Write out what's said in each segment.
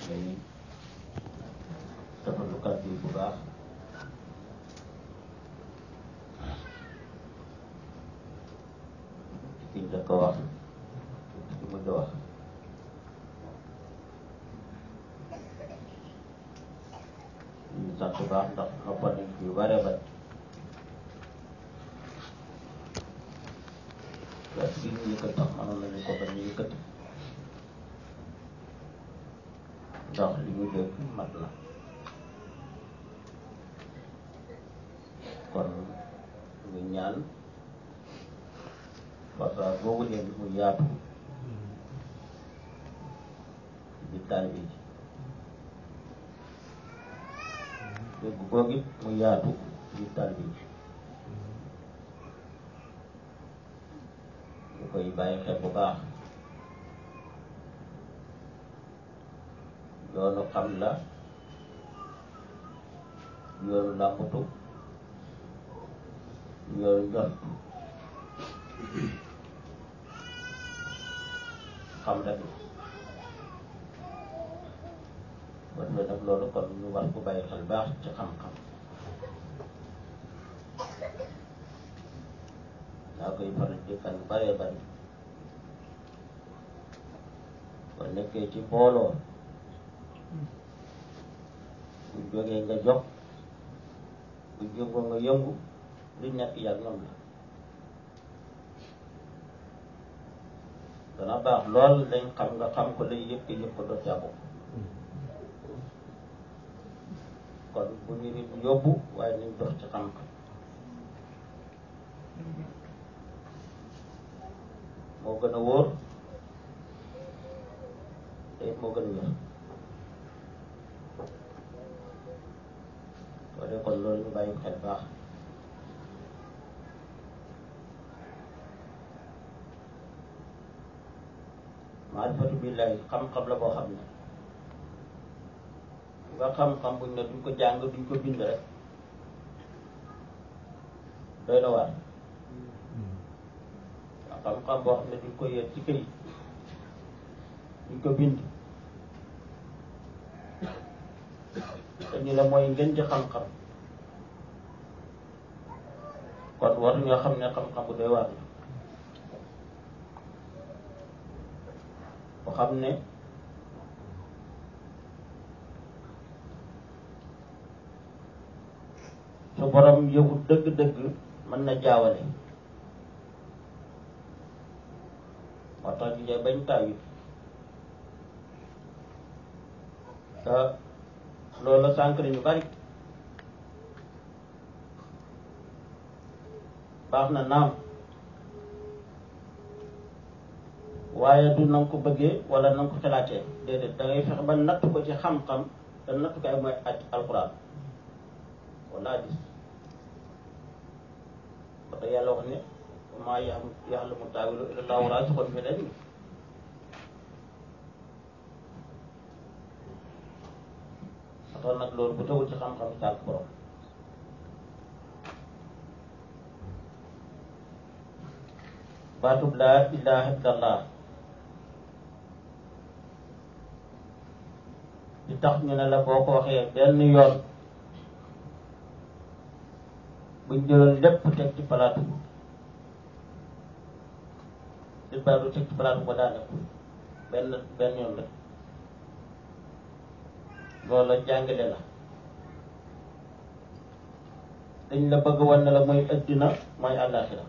day rafetlu kàddu yi bu baax ci njëkk a wax ci mujj a wax ñu sant bu baax ndax noppal nañ fi yu bare bare waaye bi ñu yëkkat sax mënoon nañu ko bañ a yëkkati ndax li ñu dégg mat na kon ñu ñaan waxtaan boobu leen mu yaatu ci taalibe ji dégg googu it mu yaatu ci taalibe ji ñu koy bàyyi xel bu baax yoonu xam la yoonu làmbatu yoonu njort xam rek la kon nag loolu kon ñu war ko bàyyi xel baax ci xam-xam daa koy faral di kan bare bari kon nekkee ci mbooloo bu jógee nga jóg bu jógoo nga yëngu lu nekk yàgg ñoom la dana baax lool lañ xam nga xam ko lay yëpp yëpp ko doo caa bokk kon bu ñu nit yóbbu waaye nañ dox ci xam-xam moo gën a wóor te it moo gën a wér soo dee kon loolu ñu bàyyi xel baax maarifatu billahi xam-xam la boo xam ne nga xam-xam buñ ne duñ ko jàng duñ ko bind rek doy na waar nga xam-xam boo xam ne duñ ko yéet ci këyit duñ ko bind te ñu la mooy ngeen ci xam-xam kon waruñoo xam ne xam-xam bu doy waar la boo xam ne su borom yëgu dëgg-dëgg mën na jaawale moo tax di bañ taawit te loolu sànq ñu bari baax na naam waaye du na nga ko bëggee wala na nga ko xalaatee déedéet da ngay fexe ba natt ko ci xam-xam te nattukaay mooy aj alquran wala hadis ba tax yàlla wax ne maa yam ya'lamu taawilahu illa llaahu raasixuuna fil ilmi ba tax nag loolu bu tawul ci xam-xam sànq borom baatub laa ilaaha illallah di tax ñu ne la boo ko waxee benn yoon buñ jëloon lépp teg ci palaatu di baatu teg ci palaatu ba daanaka benn benn yoon la loolu la jàngale la dañ la bëgg wan ne la mooy addina mooy àllaaxira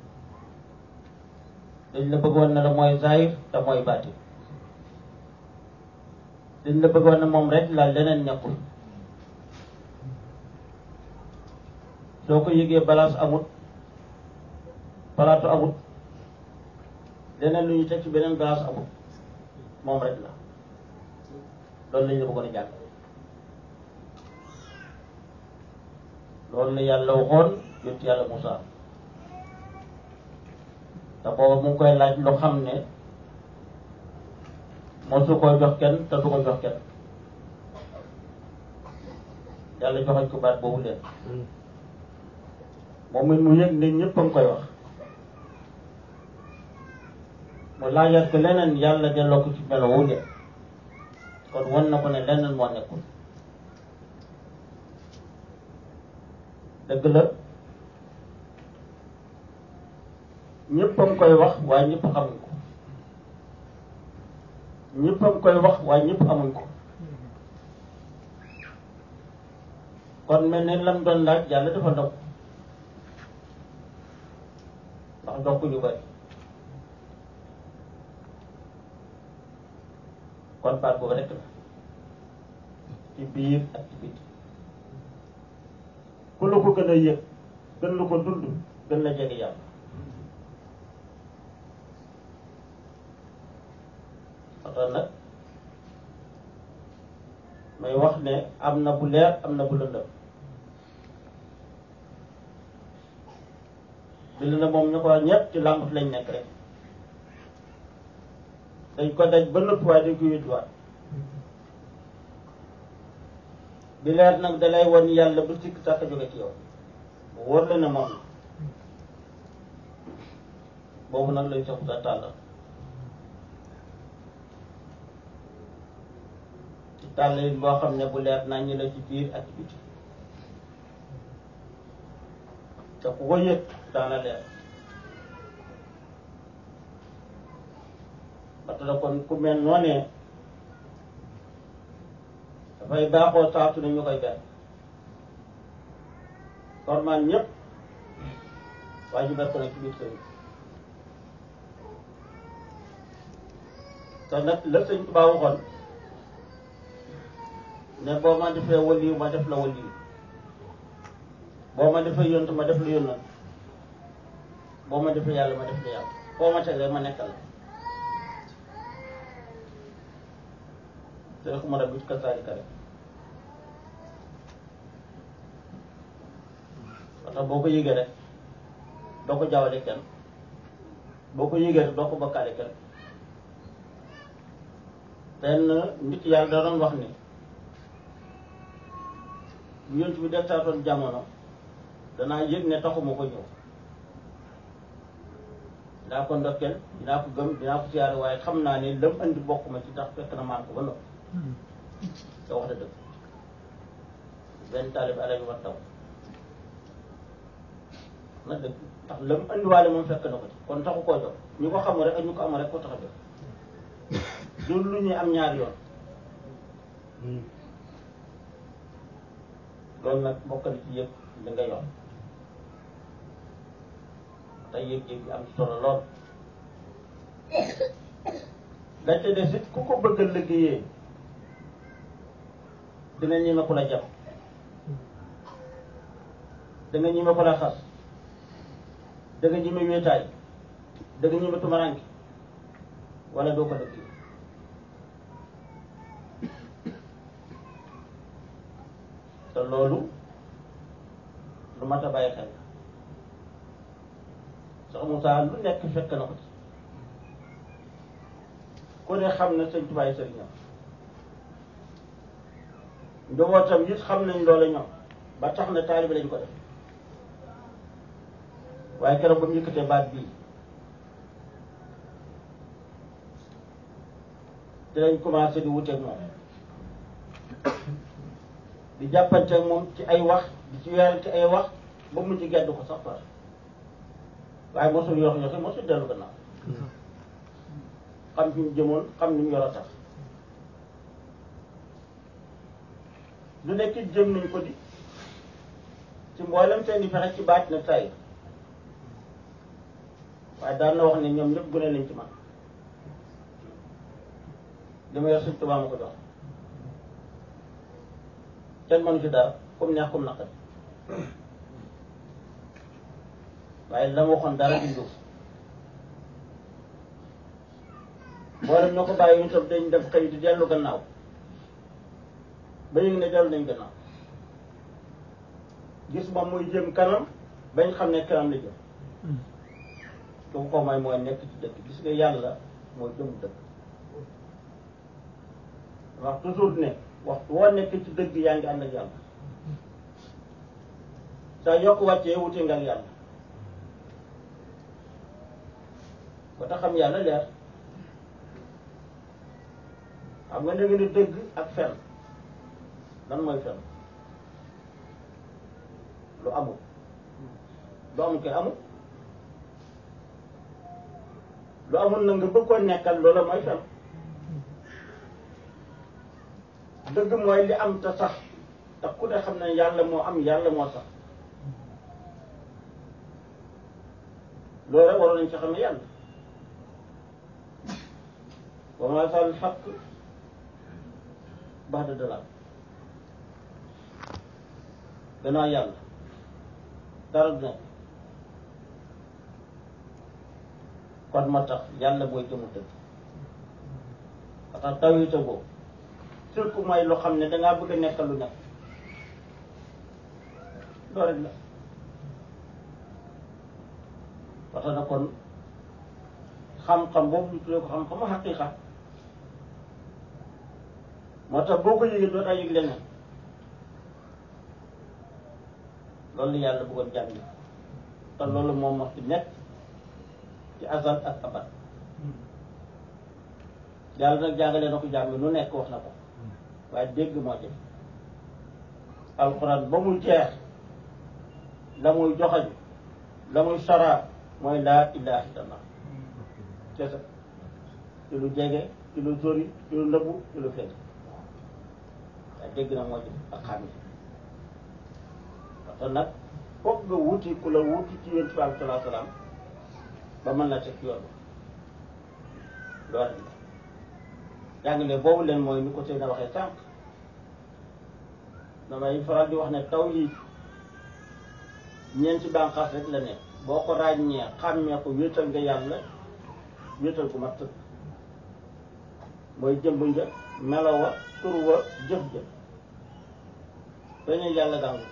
dañ la bëgg wan ne la mooy zahir te mooy baatin dañ la bëgg wan ne moom rek la leneen ñàkkul soo ko yëgee balance amut palaatu amut leneen lu ñu teg ci beneen balance amut moom rek la loolu lañ la bëggoon a jàng loolu la yàlla waxoon yonent yàlla Moussa te booba mu ngi koy laaj lu xam ne mosu koy jox kenn te du ko jox kenn yàlla joxañ ko baat boobu leen moom it mu yëg ne ñëpp a ngi koy wax mu laajaat ko leneen yàlla delloo ko ci melo wu ne kon won na ko ne lenn moo nekkul dëgg la ñëpp a ngi koy wax waaye ñëpp xamuñ ko ñëpp a ngi koy wax waaye ñëpp amuñ ko kon mel ne lam doon laaj yàlla dafa ndog ndax ndog ñu bari kon baat boobu rekk la ci biir ak ci biti ku la ko gën a yëg gën la ko dund gën la jege yàlla waxtaan nag may wax ne am na bu leer am na bu lëndëm bi lëndëm moom ñu ko wax ñëpp ci làmbut lañ nekk rek dañ ko daj ba nëpp waaye dañ ko wédduwaat bi leer nag dalay won yàlla bu sikk sàkk jóge ci yow bu wóor la ne moom la boobu nag lañ soxla sa tàllal ci tàll yi boo xam ne bu leer naa ñi la ci biir ak ci biti te ku ko yëg daana leer ba tax kon ku mel noonee dafay baaxoo saatu ne ñu koy benn forman ñëpp waaye ñu ko nag ci biir sëriñ te nag la sëñ Tuubaa waxoon ne boo ma defee waliyu ma def la waliyu boo ma defee yonent ma def la yonent boo ma defee yàlla ma def la yàlla foo ma teg rek ma nekkal la te xuma rabbi kasaalika rek parce boo ko yëgee rek doo ko jaawale kenn boo ko yëgee rek doo ko bokkaale kenn benn nit yàlla da doon wax ni bu yonent bi def saatoon jamono danaa yëg ne taxuma ko ñëw dinaa ko ndokkeel dinaa ko gëm dinaa ko siyaare waaye xam naa ne lam andi bokk ma ci tax fekk na maan ko ba noppi te wax da dëgg benn taalib alabi war taw na dëgg ndax lam andiwaale moom fekk na ko ci kon taxu koo jox ñu ko xamul rek ak ñu ko amul rek ko tax a jox loolu lu ñuy am ñaari yoon loolu nag bokk na ci yëpp li nga yor te yëg-yëg bi am solo lool dañ te des it ku ko bëgg a liggéeyee dina ñeme ko la jàpp da nga ñeme ko la xas da nga ñeme wéetaay da nga ñeme tumaranke wala doo ko liggéey te loolu lu mat a bàyyi xel sax Moussa lu nekk fekk na ko ci ku ne xam na sëñ tubaay sëriñam njabootam it xam nañ loolu ñoom ba tax na taalibe lañ ko def waaye keroog ba mu yëkkatee baat bii te lañ commencé di wuteeg moom di jàppanteeg moom ci ay wax di ci weer ci ay wax ba mu ci gedd ko sax far waaye mosul yox yoxi mosul dellu gannaaw xam fi mu jëmoon xam ni mu yor a tax lu nekk it jëm nañ ko di ci mboolem seen i fexe ci baat na tay waaye daan na wax ne ñoom ñëpp gune nañ ci man li ma yor suñ tubaab ma ko jox kenn mënu ci dara comme neex comme naqari waaye la ma waxoon dara di nduuf mboolem ñoo ko bàyyi ñu tam dañ def xëy di dellu gannaaw ba yëg ne dellu nañ gannaaw gis moom muy jëm kanam bañ xam ne kanam la jëm su ko may mooy nekk ci dëkk gis nga yàlla mooy jëm dëkk wax toujours ne waxtu woo nekk ci dëgg yaa ngi ànd ak yàlla saa yokk wàccee wute nga ak yàlla ba tax xam yàlla leer xam nga da nga ni dëgg ak fen lan mooy fen lu amul lu amul kay amul lu amul na nga bëgg ko nekkal loola mooy fen dëgg mooy li am te sax te ku ne xam ne yàlla moo am yàlla moo sax loolu rek waroon nañ ci xam ne yàlla wa ma sal xaq baxda dalal gannaaw yàlla dara du nekk kon ma tax yàlla booy jëmu dëgg ba tax tawita boobu surtout mooy loo xam ne dangaa bëgg a nekkal lu nekk loolu rek la parce que kon xam-xam boobu ñu tuddee ko xam-xamu xaqiiqa moo tax boo ko yëgee doo taa yëg leneen loolu yàlla bëggoon jàng te loolu moom wax ci nekk ci azal ak abad yàlla nag jàngale na ko jàng nu nekk wax na ko waaye dégg moo ci alxuraan ba mu jeex la muy joxañ la muy sara mooy laa ilaha illallah kese ci lu jege ci lu sori ci lu nëbbu ci lu feeñ waaye dégg na moo ci ak xam ne parce que nag foog nga wuti ku la wuti ci yonent bi aleyhi salaatu salaam ba mën la teg yoon loolu la jàngale boobu leen mooy ni ko sëy na waxee sànq damay faral di wax ne taw yi ñeenti bànqaas rek la nekk boo ko ràññee xàmmee ko wéetal nga yàlla wéetal ko mat tëkk mooy jëmb nja melo wa tur wa jëf jëf dañuy yàlla dàngu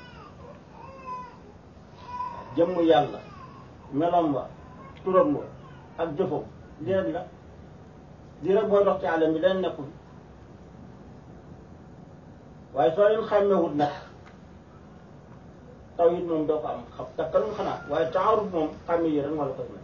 jëmm yàlla melom wa turam wa ak jëfam lii rek la lii rek booy dox ci àllam bi leen nekkul waaye soo leen xàmmewut nag taw it moom doo ko am xam takkalum xanaa waaye taaruf moom xàmme yi rek moo la koy may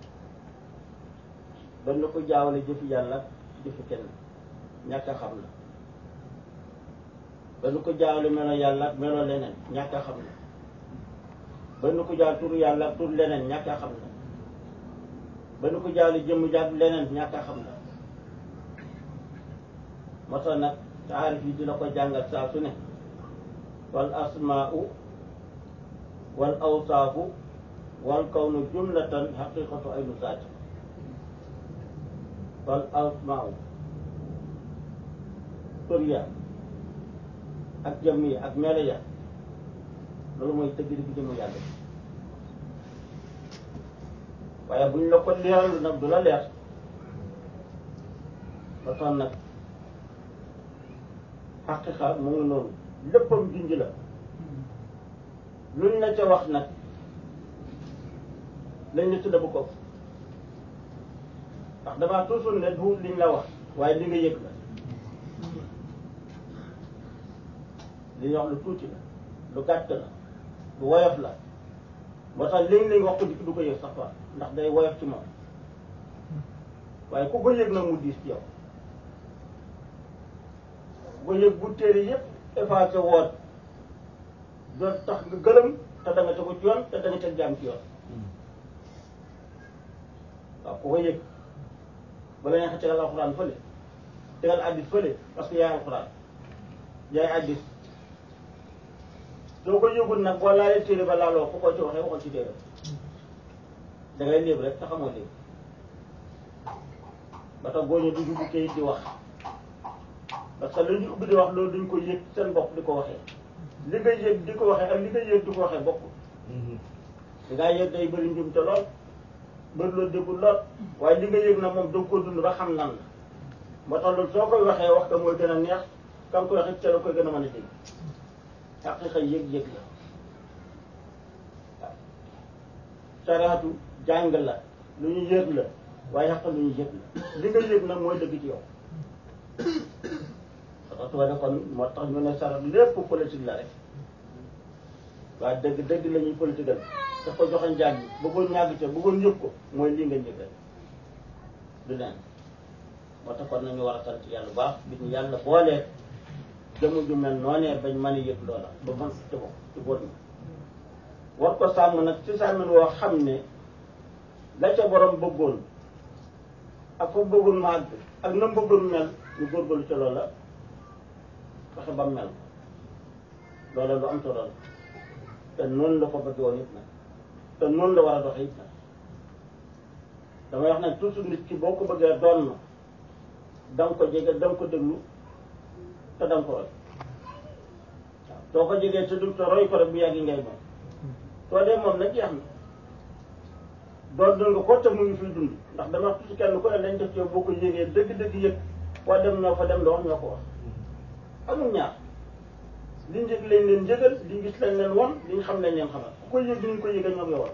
ba na ko jaawale jëfi yàlla jëfi kenn ñàkk a xam la ba nu ko jaawale melo yàlla ak melo leneen ñàkk a xam la ba nu ko jaawale tur yàlla ak tur leneen ñàkk a xam la ba nu ko jaawale jëmm jàpp leneen ñàkk a xam la moo tax nag taarif yi di la ko jàngal saa su ne wal asmaa'u wal awsaafu wal kawnu jumlatan xaqiqatu aynu zaati wal asmaa'u tur ya ak jëmm yi ak melo ya loolu mooy dëgg dëgg jëmm yàlla waaye buñ la ko leeral nag du la leer ba tax nag xaqiqa mu ngi noonu léppam junj la luñ la ca wax nag lañ la tudda bu ko ndax damaa toujours ne du liñ la wax waaye li nga yëg la li ñu wax lu tuuti la lu gàtt la lu woyof la moo tax léegi lañ wax ko dikk du ko yëg sax fa ndax day woyof ci moom waaye ku ko yëg nag mu diis ci yow ku ko yëg bu téere yëpp effacé woon doon tax nga gëlëm te da nga tegu ci yoon te da nga teg jaam ci yoon waaw ku ko yëg bala neex tegal alxuraan fële tegal addis fële parce que yaay alxuraan yaay addis soo ko yëgul nag boo laalee téere ba laaloo ku ko ci waxee waxal ci téere da ngay léeb rek te xamoo léeb ba tax góoñu du dugg kayit di wax parce que lu ñu ubbi di wax loolu duñ ko yëg seen bopp di ko waxee li nga yëg di ko waxee ak li nga yëg di ko waxee bokk li nga yëg day bëri njum te lool bëri loolu déggul lool waaye li nga yëg na moom doo ko dund ba xam lan la moo tax loolu soo koy waxee wax ka mooy gën a neex kam koy waxee ca la koy gën a mën a dégg xaqiqa yëg-yëg la waaw sariatu jàng la lu ñu yëg la waaye xaq lu ñu yëg la li nga yëg nag mooy dëgg ci yow parce que kon moo tax ñu ne sarat lépp politique la rek waaye dëgg dëgg la ñuy politique daf ko joxe njaag bi bëggoon ñàgg ca bëggoon yëg ko mooy lii nga njëg rek du leen moo tax kon nañu war a sant yàlla bu baax bi ñu yàlla boolee jëmu ju mel noonee bañ mën a yëg loola ba mën ci bokk ci góor ñi war ko sàmm nag ci sàmmin woo xam ne la ca borom bëggoon ak fa bëggoon màgg ak na bëggoon mel ñu góorgóorlu ca loola fexe ba mel loola lu am solo la te noonu la ko bëgg woon it nag te noonu la war a doxe it nag damay wax nag toujours nit ki boo ko bëggee doon na da nga ko jege da nga ko déglu te da nga ko roy waaw soo ko jegee te du te roy ko rek bu yàggi ngay moom soo dee moom nag jeex na doon dund nga ko te mu ngi fiy dund ndax dama wax toujours kenn ku ne lañ def ci yow boo ko yégee dëgg-dëgg yëg foo dem ñoo fa dem la wax ñoo ko wax amul ñaar liñ yëg lañ leen yëgal liñ gis lañ leen won liñ xam lañ leen xamal ku ko yëg ñu ko yëgal ñoo yow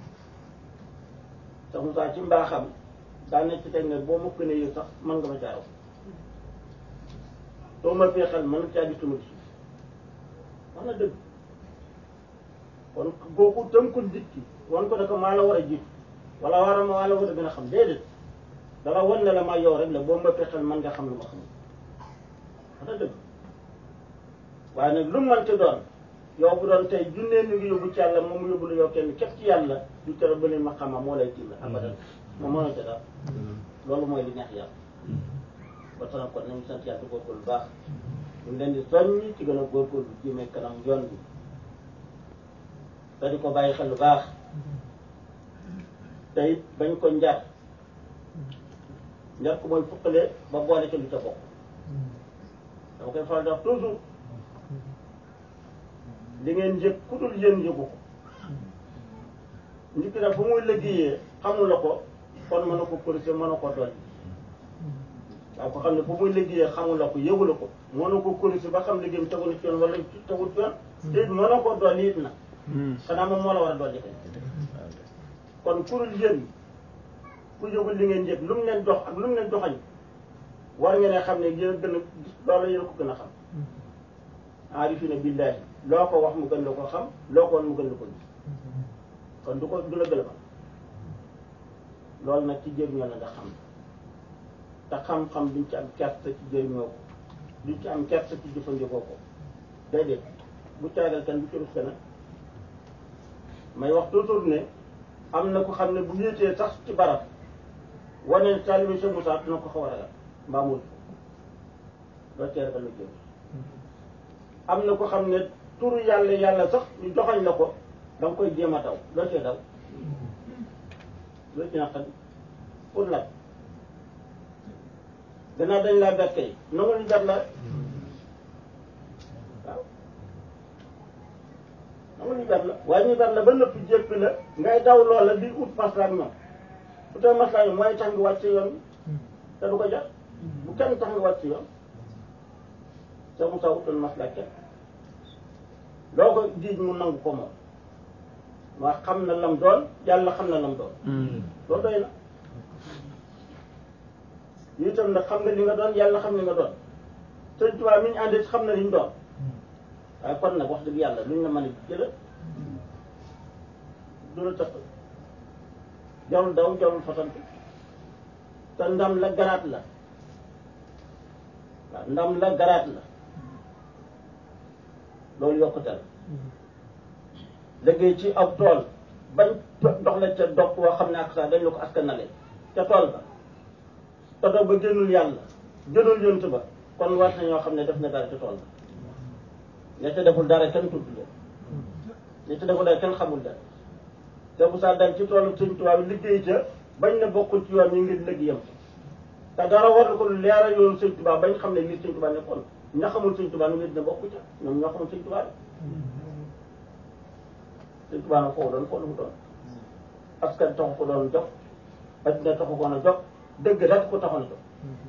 sax Moussa ci mbaaxam daa nekk ci teg ne boo ma gën a yëg sax mën nga ma caaw soo ma feexal mën na caa gis lu ma gis wax na dëgg kon kooku tënkul nit ki wan ko ne ko maa la war a jiitu wala war a maa la war a gën a xam déedéet dala wan ne la ma yow rek la boo ma feexal mën nga xam lu ma xam wax na dëgg waaye nag lu mu mënti doon yow bu doon tey junnee ni ngi yóbbu ci yàlla moom mu yóbbu la yow kenn képp ci yàlla du tere ba leen ma xama moo lay tiim la abadan moom mënoo ca dara loolu mooy li neex yàlla ba tax na kon nañu sant yàlla góorgóorlu bu baax ñu ngi leen di soññi ci gën a góorgóorlu jëmee kanam yoon bi te di ko bàyyi xel lu baax te it bañ ko njar njar ko mooy fukkale ba boole ci lu ca bokk dama koy faral di wax toujours li ngeen yëg ku dul yéen yëgu ko nit ki nag fu muy liggéeyee xamul la ko kon mën na ko corriger mën na ko dolli waaw ko xam ne fu muy liggéeyee xamul la ko yëgu la ko mën na ko corriger ba xam liggéeyam tegu na ci yoon wala tegul ci yoon te it mën na ko dolli it nag xanaa moom moo la war a dolli kay kon ku dul yéen ku yëgul li ngeen yëg lu mu leen dox ak lu mu leen doxañ war ngeen a xam ne yéen a gën a gis loolu yéen a ko gën a xam aarifina billahi loo ko wax mu gën la ko xam loo ko wan mu gën la ko gis kon du ko du la gën a xam loolu nag ci jëriñoo la nga xam te xam-xam duñ ci am kersa ci jëriñoo ko duñ ci am kersa ci jëfandikoo ko déedéet bu caagal kenn bu ci rus nag may wax toujours ne am na ko xam ne bu yéetee sax ci barab wane ne taalibe Cheikh Moussa dina ko xaw a ragal mbaa mu loo cee ragal lu jëm am na ko xam ne turu yàlla yàlla sax ñu joxañ la ko da nga koy jéem a daw loo cee daw loo ci naqari pour la gannaaw dañ laa bett kay nangu ñu jar la waaw nangu ñu jar la waaye ñu jar la ba nëpp jépp la ngay daw loola di ut maslaak ñoom bu tey maslaak ñoom mooy tax nga wàcc yoon te du ko jar bu kenn tax nga wàcc yoon te mu sa utoon maslaak kenn loo ko jiij mu nangu ko moom waa xam na lam doon yàlla xam na lam doon loolu doy na yi itam nag xam nga li nga doon yàlla xam li nga doon sëñ Tuubaa mi ñu àndee xam na li ñu doon waaye kon nag wax dëgg yàlla luñ la mën a jëla du la tëq jarul daw jarul fasantu te ndam la garaat la waaw ndam la garaat la loolu yokkute la liggéey ci ab tool bañ dox la ca dog woo xam ne ak sax dañ la ko askanale ca tool ba te dog ba génnul yàlla génnul yont ba kon war na ñoo xam ne def na dara ca tool ba ña ca deful dara kenn tudd leen ña ca deful dara kenn xamul dara te bu saa dal ci toolu Sëñ Tuubaa bi liggéey ca bañ na bokkul ci yoon ñu ngir liggéeyam te dara war na ko lu leeral yoonu Sëñ Tuubaa bañ xam ne lii Sëñ Tuubaa nekkoon ña xamul Sëñ Tuubaa nu ngi dina bokku ca ñoom ñoo xamul Sëñ Tuubaa Sëñ Tuubaa na foofu doon foofu lu mu doon askan taxu ko doon jox addina taxu ko na jox dëgg rek ko taxoon a jox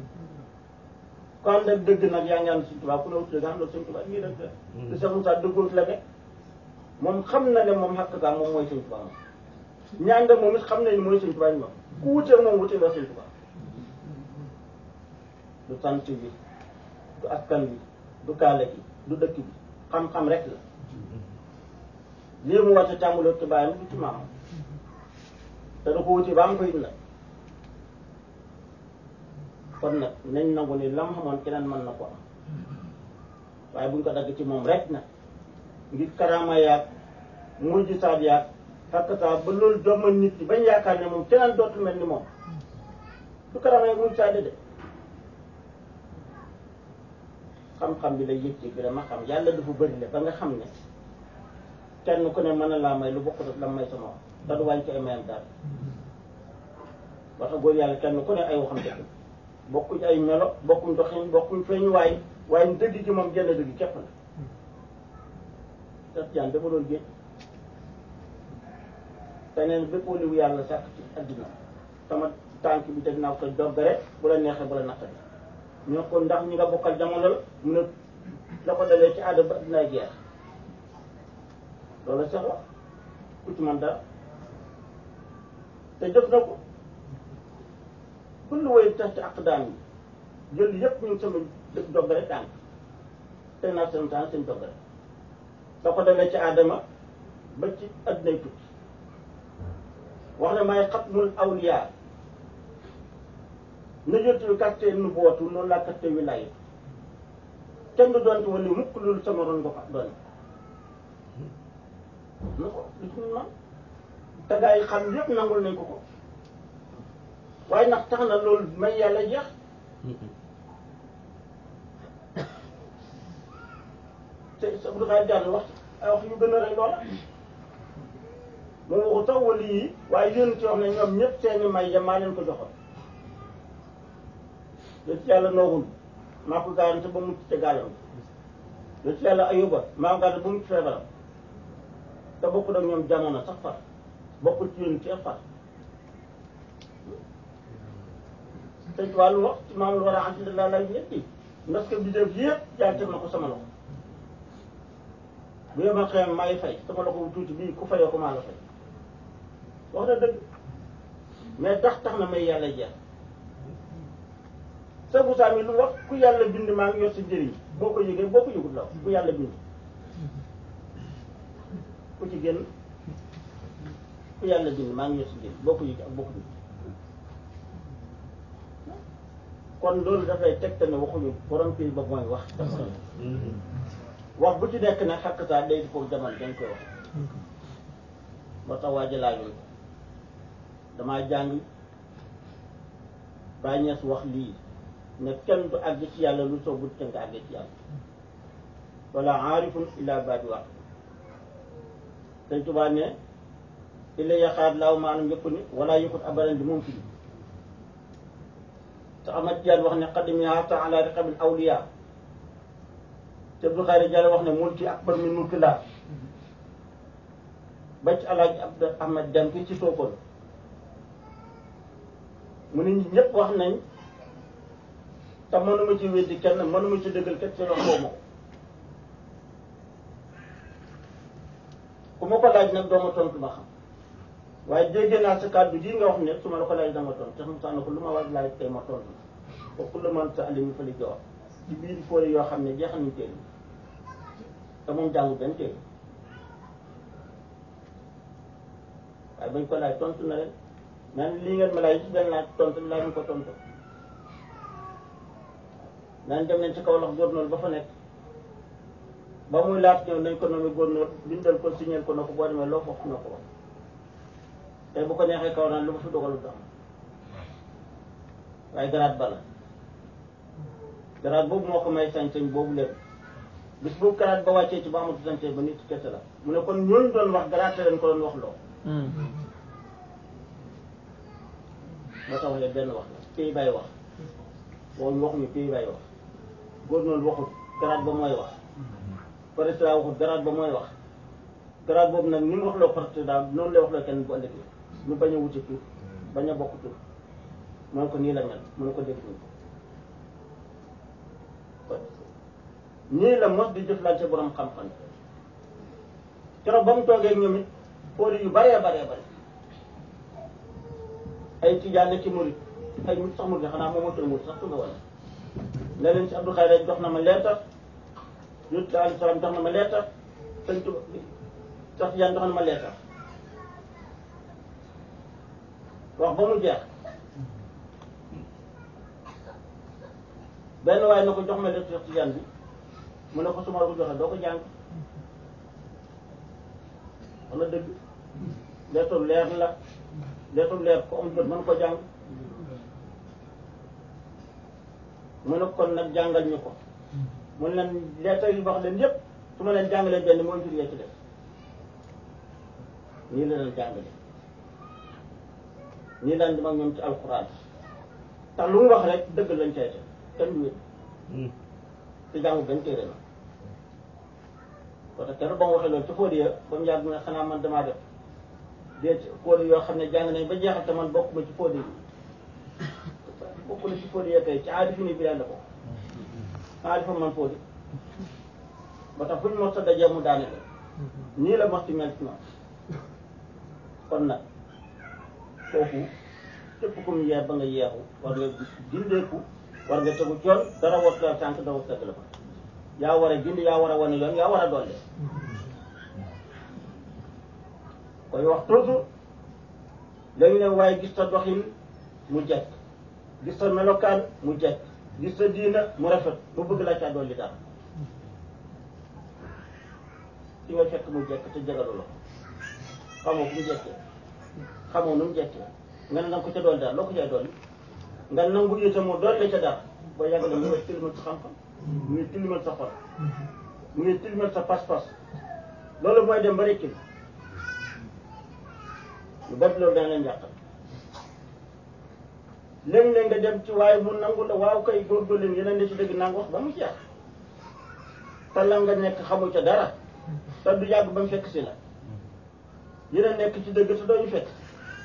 ko ànd ak dëgg nag yaa ngi ànd Sëñ Tuubaa ku la wut dëgg xam la Sëñ Tuubaa lii rek la te Cheikh Moussa dëggoot la ne moom xam na ne moom xàq gaa moom mooy Sëñ Tuubaa moom ñaan moom it xam nañ mooy Sëñ Tuubaa ñu moom ku wutee moom wutee la Sëñ Tuubaa du sant bi du askan bi du kaala gi du dëkk bi xam-xam rek la lii mu wàcce tàmbuloo ci bàyyam du ci maamam te da ko wuti ba am ko it nag kon nag nañ nangu ni lam xamoon keneen mën na ko am waaye buñ ko dagg ci moom rek nag ngir karaama yaag mujj saat yaag xakkataa ba loolu doomal nit ñi bañ yaakaar ne moom keneen dootul mel ni moom du karaama yaag mujj saat de xam-xam bi lay yëg ci bi dama xam yàlla dafa bëri le ba nga xam ne kenn ku ne mën na laa may lu bokkut ak la may sama wax te du wàññi ci ay mayam daal wax góor yàlla kenn ku ne ay waxam dëgg bokkuñ ay melo bokkuñ doxin bokkuñ feeñ waay waaye dëgg ci moom genn dëgg képp la daf jaan dafa doon géej te neen bépp waliwu yàlla sàkk ci adduna sama tànk bi teg naa ko doggare bu la neexee bu la naqari ñoo ko ndax ñi nga bokkal jamono la mu ne la ko dalee ci aada ba adduna jeex loolu sax wax ku ci man dara te jëf na ko kullu way tax ci aqdaam yi jël yëpp ñu sama dëkk doggare tànk teg naa seen tànk seen doggare da ko dalee ci aadama ba ci addunay tukki wax ne may xatmul awliyaa na jotul katte nu bootu noonu laa katte wilaaya kenn du doonte wala mukk loolu sama ron nga ko doon na ko lu ci man te gaa yi xam yëpp nangul nañ ko ko waaye ndax tax na loolu may yàlla jeex te sa bu daxaay jàll wax ay wax yu gën a rey loola moom waxu tax wali yi waaye yéen ci wax ne ñoom ñëpp seeni may ya maa leen ko joxoon lu ci yàlla noogul maa ko garanti ba mucc ca gaalam lu ci yàlla ayuba maa ko garanti ba mucc feebaram te bokkul ak ñoom jamono sax far bokkul ci yéen ci far te ci wàllu wax ci maam lu war a alhamdulilah lay ñetti parce que bi def yëpp yàlla teg na ko sama loxo bu yema xeem maay fay sama loxo bu tuuti bii ku fayoo ko maa la fay wax na dëgg mais tax tax na may yàlla jeex sa bu saa mi lu wax ku yàlla bind maa ngi yor sa njëriñ boo ko yëgee boo ko yëgut la ku yàlla bind ku ci génn ku yàlla bind maa ngi yor sa njëriñ boo ko yëgee ak boo ko yëgee kon loolu dafay tegte ne waxuñu borom kii ba mooy wax wax bu ci nekk nag xakk saa day di foog jamono dañ koy wax moo tax waa ji laajoon ko damaa jàng bàññees wax lii ne kenn du àgg ci yàlla lu soo bu te nga àggee ci yàlla wala aarifun illa baadi wax dañ tubaa ne illa yaxaat laaw maanam yëpp ni wala yëkkut abadan di moom fi te Ahmad Tijaan wax ne xadim yaata ala riqabil awliya te Abdul Xaadir Jalla wax ne mulki akbar min mulki laa ba ci alaaji Abdu Ahmad Dem fii ci Sokone mu ne ñi ñëpp wax nañ te mënuma ci weddi kenn mënuma ci dëggal kenn seen wax xaw ma ko ku ma ko laaj nag doo ma tontu ma xam waaye jéggi naa sa kàddu gii nga wax ne su ma la ko laaj dama tontu tax mu sànni ko lu ma waaj laaj tey ma tontu ko ku la mën sa alimi fa li jox ci biir fóori yoo xam ne jeexal nañ téere te moom jàngu benn téere waaye bañ ko laaj tontu na leen nan lii ngeen ma laaj ci benn laaj tontu laa leen ko tontu nan dem nañ ci kaw lox góornóor ba fa nekk ba muy laat ñëw nañ ko nommé góornóor bindal ko signal ko na ko boo demee loo foofu na ko wax tey bu ko neexee kaw naan lu ma fi dogalu tax waaye garaat bala garaat boobu moo ko may sañ-sañ boobu lépp bis boobu garaat ba wàccee ci ba amatu sañ-sañ ba nit kese la mu ne kon ñooñu doon wax garaat leen ko doon wax loo ba tax waxee benn wax la pays bay wax waxuñu waxuñu pays bay wax góor noonu waxut garaat ba mooy wax président waxut garaat ba mooy wax garaat boobu nag ni mu wax loo président noonu lay wax loo kenn bu ëllëgee ñu bañ a wuti tur bañ a bokk tur mu ne ko nii la mel mu ne ko dégg ñu ko nii la mos di jëflante borom xam-xam keroog ba mu toogee ak ñoom it póori yu baree baree bare ay tijaan ne ci murit ay murit sax murit xanaa moom moo tudd murit sax tudd wala ne leen si Abdou Khayre jox na ma leetar yut alayhi salaam jox na ma leetar sëñ Tuba sax tijaan jox na ma leetar wax ba mu jeex benn waaye na ko jox ma lettre Tijaan bi mu ne ko su ma la ko joxee doo ko jàng wala dëgg lettre leer la lettre leer ko am jot mën ko jàng mu ne kon nag jàngal ñu ko mu ne leen lettre yi wax leen yépp su ma leen jàngalee benn mooy jur yee ci def nii la leen jàngale nii daan dem ak ñoom ci alxuraan tax lu mu wax rek dëgg lañ cay def kenn du wét te jàngu benn téere la parce que kenn ba mu waxee loolu ci Fodé ba mu yàgg mu ne xanaa man damaa def déet Fodé yoo xam ne jàng nañ ba jeexal te man bokkuma ci Fodé yi bokku na ci Fodé yi kay ci aadi fi ni bi la ko aadi fa man Fodé ba tax fu ñu mos a dajee mu daane la nii la mos ci mel ci man kon nag foofu képp ku mu yeer ba nga yeexu war nga gindeeku war nga tegu coon dara wat la tànk dara wat la ko yaa war a gindi yaa war a wane yoon yaa war a dolle koy wax toujours léegi ne waaye gis sa doxin mu jekk gis sa melokaan mu jekk gis sa diina mu rafet mu bëgg la caa dolli dara ci nga fekk mu jekk te jegalu la xamoo fu mu jekkee xamoo nu mu jekkee nga ne nanga ko ca dolli dara loo ko cay dolli nga nangu itam mu dolli ca dara boo yàgg na mu ngi tilimal sa xam-xam mu ngi tilimal sa xol mu ngi tilimal sa pas-pas loolu mooy dem ba rekki lu bari loolu dana leen yàqal léeg-léeg nga dem ci waaye mu nangu la waaw kay góorgóorlu leen yeneen ne ci dëgg nangu wax ba mu jeex te la nga nekk xamu ca dara te du yàgg ba mu fekk si la yeneen nekk ci dëgg te doo ñu fekk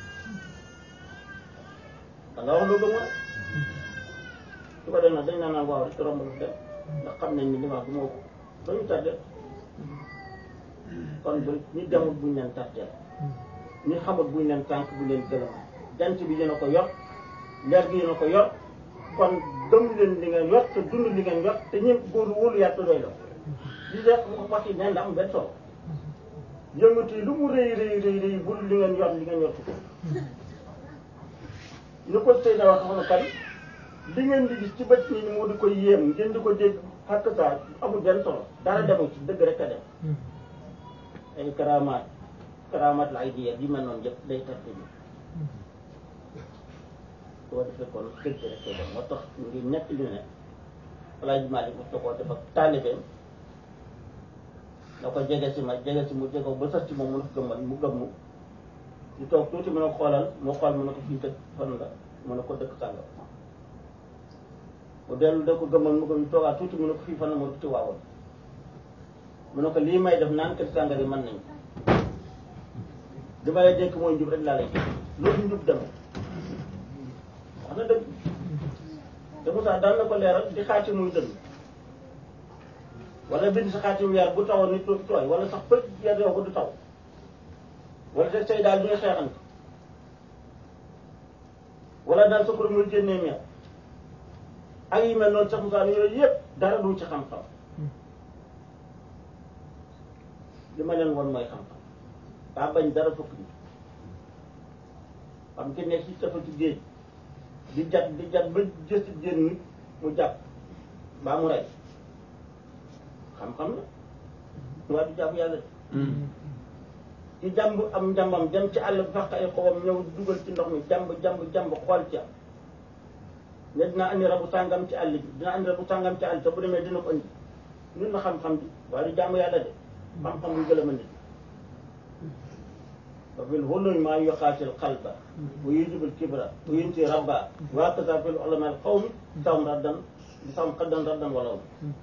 da nga wax lu gëm su ko def nag dañ naan waaw rek romb lu dem ndax xam nañ ni li ma wax du moo ko doo ñu tardé kon bu ñi demul buñ leen tardé ñi xamut buñ leen tànk buñ leen gëlëm jant bi dina ko yor leer gi dina ko yor kon gëm leen li ngeen yor te dund li ngeen yor te ñëpp góor wóolu yàlla doy la li def bu ko fas yi neen la am benn solo yëngatu yi lu mu rëy rëy rëy rëy bul li ngeen yor li ngeen yor ko ñu ko sëy na wax xam ne kan li ngeen di gis ci bët nii moo di ko yéem ngeen di ko dégg xakk saa amul benn solo dara demul ci dëgg rek a dem ay karamaat karamaat la ay diyeer yi mel noonu yëpp day tarte bi soo defee kon dëgg rek a dem moo tax ngi nekk li ne Alaaji Maalik mu koo def ak taalibeem da ko jege si ma jege si mu jege ba sës ci moom mu ne ko gëmmal mu gëmmu ñu toog tuuti mu ne ko xoolal mu xool mu ne ko fii dëkk fan la mu ne ko dëkk sàngam mu dellu da ko gëmmal mu ko ñu toogaat tuuti mu ne ko fii fan la mu ne ko ci waawoon mu ne ko lii may def naan kër sàngar yi mën nañ li ma lay dénk mooy njub rek laa lay dénk loolu njub demee wax na dëgg te Moussa daan na ko leeral di xaati muy dëgg wala bind sa xaati weer bu tawoon nit du tooy wala sax pëj weer yow ko du taw wala te say daal du ñu xeexante wala daal sa kuréel muy génnee meew ak yi mel noonu sax Moussa yooyu yëpp dara du ci xam-xam li ma leen won mooy xam-xam daa bañ dara fukk bi xam ki nekk ci dafa ci géej di jat di jat ba jës génn mu jàpp mbaa mu rey xam-xam la waaye du jàpp yàlla ci jàmb am njàmbam dem ci àll bi fàq ay xobam ñëw dugal ci ndox mi jàmb jàmb jàmb xool ca ne dina andi rabu sàngam ci àll bi dina andi rabu sàngam ci àll te bu demee dina ko andi ñun na xam-xam bi waaye du jàmm yàlla de xam-xam bu gëlëm a nit wa fil hulumi maa yuqaatil qalba wa yujibul kibra wa yunti rabba wa kaza fil ulama al qawmi sam raddan bi sam qaddan raddan walaw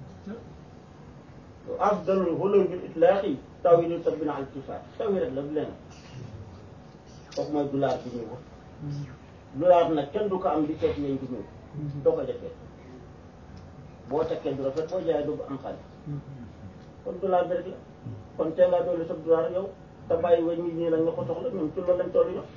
afdalul hulumi bil itlaqi tawilu sabbina al kifaat tawi rek la du leen kooku mooy dulaar bi ñuy wax dulaar nag kenn du ko am di seet lañ di ñëw doo ko defee boo tekkee du rafet boo jaayee du am xaalis kon dulaar bi rek la kon tee ngaa doolu sa dulaar yow te bàyyi wañ ñi ñii nag nga ko soxla ñoom ci loolu lañ toll ñoom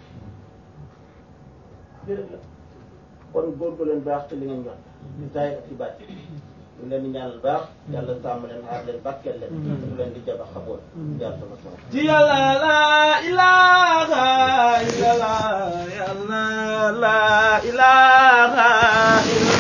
lii rek la kon góorgóorlu leen baax ci li ngeen jox ci saay ak ci bàcc ñu leen di ñaanal baax yàlla sàmm leen aar leen barkeel leen ñu leen di jaba xaboon yàlla sama sama ci yàlla la ilaha illallah yàlla la ilaha illallah